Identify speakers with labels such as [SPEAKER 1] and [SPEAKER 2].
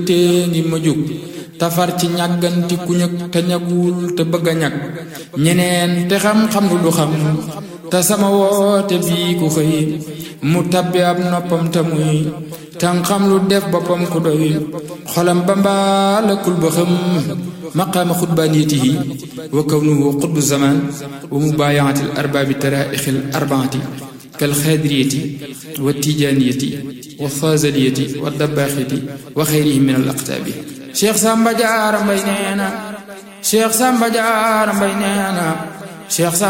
[SPEAKER 1] tée ngi ma jóg tafar ci ñàgganti ku ñëg te ñagul te bëgg a ñag ñeneen te xam-xam lu du xam te sama woote bii ku xëy mu tabbi ab noppam te muy tan xam lu def boppam ku doy xolam ba mbaalakul ba xam maqaama xutbaaniyatihi wa kawnuhu xutbu zaman wa mubaayaati al arbaabi taraaixi al arbaati kal xaadiriyati wa tijaaniyati wa faazaliyati wa dabbaaxiti wa xeyrihim min al aqtaabi cheikh Samba Diarra Mbaye nee na cheikh Samba Diarra Mbaye nee na cheikh